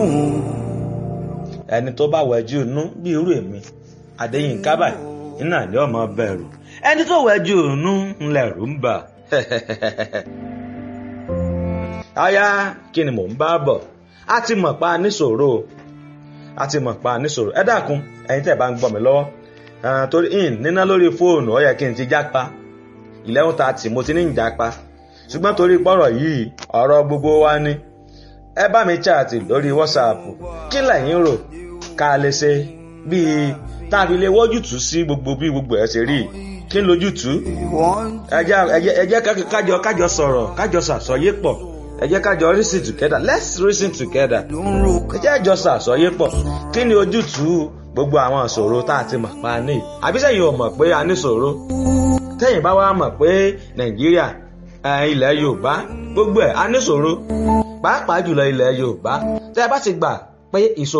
ẹni tó bá wẹjú inú bí irú èmi Adéyínká báyìí iná ní ọmọ bẹ̀rù ẹni tó wẹjú inú ńlẹ̀rù ń bà aya kí ni mò ń bá bọ̀ a ti mọ̀ pa níṣòro a ti mọ̀ pa níṣòro ẹ dákun ẹ̀yin tẹ́ bá ń gbọ́ mi lọ́wọ́ torí in níná lórí fóònù ó yẹ kí n ti jápa eleven thirty mo ti ní ìjápa ṣùgbọ́n torí pọ́rọ̀ yìí ọ̀rọ̀ gbogbo wa ni ẹ bá mi chaàtì lórí whatsapp kí lẹ̀yin rò ká lè ṣe bíi tá a fi lè wọ́jútùú sí gbogbo bí gbogbo ẹ̀ ṣe rí kí n lójútùú ẹ jẹ́ kájọ kájọ sọ̀rọ̀ kájọ ṣàsọyé pọ̀ ẹ jẹ́ kájọ reason together let's reason together ẹ jẹ́ àjọ ṣàsọyé pọ̀ kí ni ojútùú gbogbo àwọn ìṣòro tá a ti mọ̀ pa ní àbí sẹ́yìn ò mọ̀ pé a ní ìṣòro tẹ́yìn bá wá mọ̀ pé nàìjíríà ilẹ̀ yorùbá gbogbo ẹ̀ a ní ìṣòro pàápàá jùlọ ilẹ̀ yorùbá tẹ́ ẹ bá ti gbà pé ìṣòro.